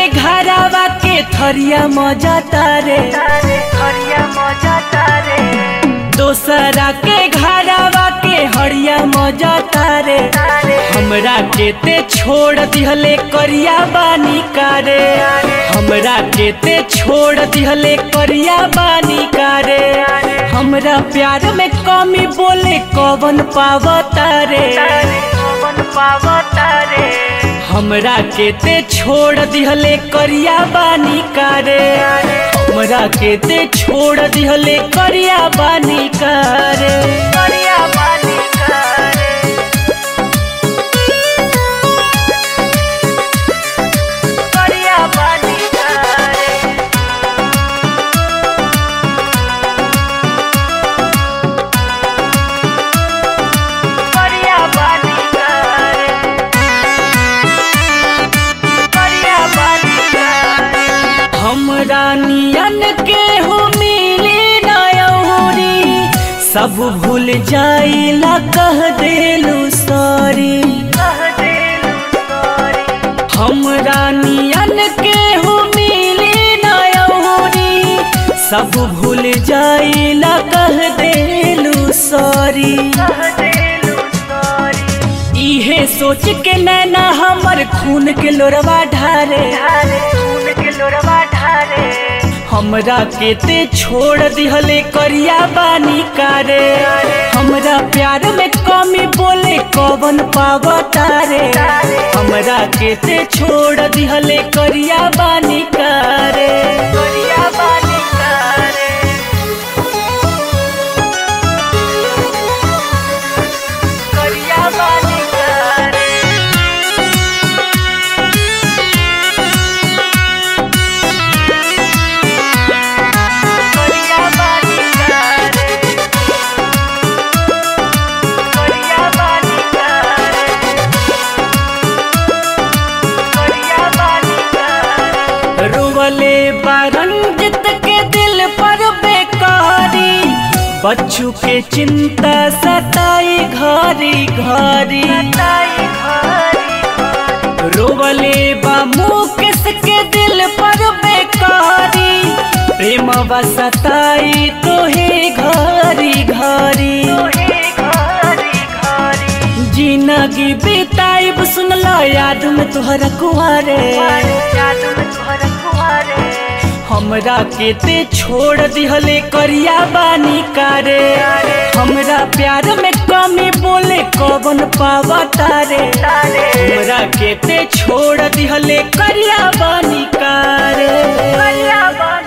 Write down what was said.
के घरावा के थरिया मजा तारे हरिया मजा तारे दोसरा के घरावा के हरिया मजा तारे हमरा के ते छोड़ दिहले करिया बानी कारे हमरा के ते छोड़ दिहले करिया बानी कारे हमरा प्यार में कमी बोले कवन पावतारे पवन पावतारे हमरा के ते छोड़ दिहले करिया बानी कारे हमरा के ते छोड़ दिहले करिया बानी कारे हरिया बानी करे हरिया बानी करे हरिया बानी करे हरिया बानी करे हमरा नियन के हो मिली नयौरी सब भूल जाइला कह देलू सॉरी कह देलू सॉरी हमरा नियन के हो मिली नयौरी सब भूल जाइला कह देलू सॉरी कह देलू सॉरी इहे सोच के नैना हमर खून के लोरवा ढारे ढारे खून के लोरवा ढारे हमरा के ते छोड़ दिहले करिया बानी कारे हमरा प्यार में कमी बोले कवन पावतारे हमरा के ते छोड़ दिहले करिया बानी कारे करिया बानी करे करिया बानी करे करिया बानी करे करिया बानी करे करिया बानी करे रोवले बारंजित के दिल पर बेकारी बच्चू के चिंता सताई घरी घरी ताई घरी रोवले बा मुकेश के दिल पर बेकारी प्रेम सताई तोहे घरी घरी तोहे घरी घरी जिंदगी बिताइब सुनला याद में तोहरा कुआरे जादू में तोहरा कुआरे हमरा के ते छोड़ दिहले करिया बानी कारे हमरा प्यार में कमी बोले कवन पावतारे तारे हमरा के ते छोड़ दिहले करिया बानी कारे करिया बानी